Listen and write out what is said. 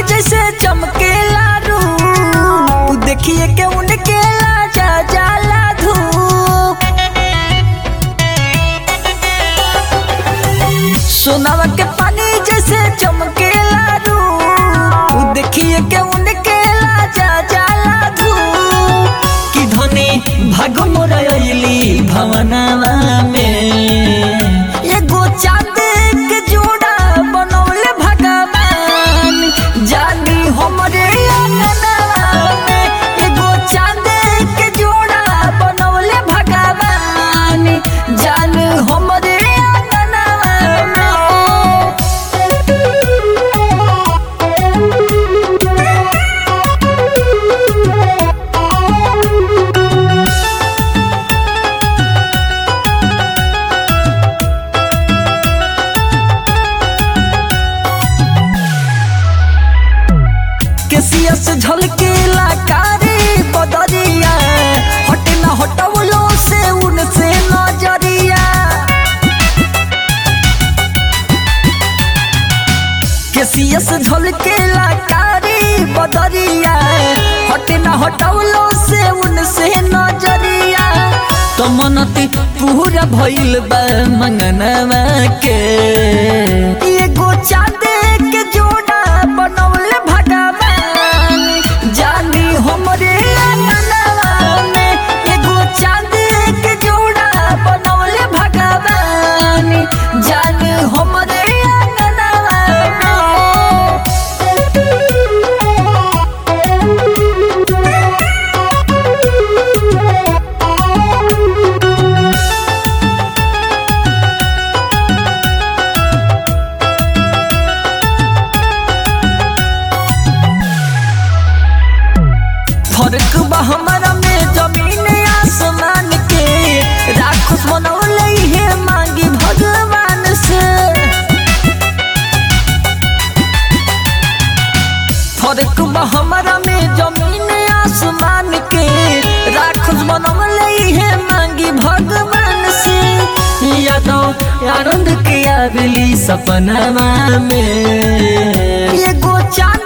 जैसे चमकेला रू देखिए के उनके लाजा जाला धूप सोनावा के पानी जैसे चमकेला रू देखिए के उनके लाजा जाला धूप कि धनी भाग मोरा अइली भवनवा में एगो चांद के जोड़ा बनौले भगवान जानी हमरे अंगनवा में एगो चांद के जोड़ा बनौले भगवान जान हमरे अंगनवा केसिया से झलकेला कारी बदरिया हटे ना हटवलो से उनसे नजरिया केसिया से झलकेला कारी बदरिया हटे ना हटवलो से उनसे नजरिया तो मनती पूरा भइल बा मंगनवा के एगो चांदे के जोड़ा बनौले भगवान जानी हमरे अंगनवा में एगो चांदे के जोड़ा बनौले भगवान जानी हमरे अंगनवा फर्क बा हमारा में जमीन आसमान के राक्षस बनौले है मांगी भगवान से फर्क बा हमारा में जमीन आसमान के राक्षस बनौले है मांगी भगवान से यादव आनंद के आवेली सपनवा में एगो चांद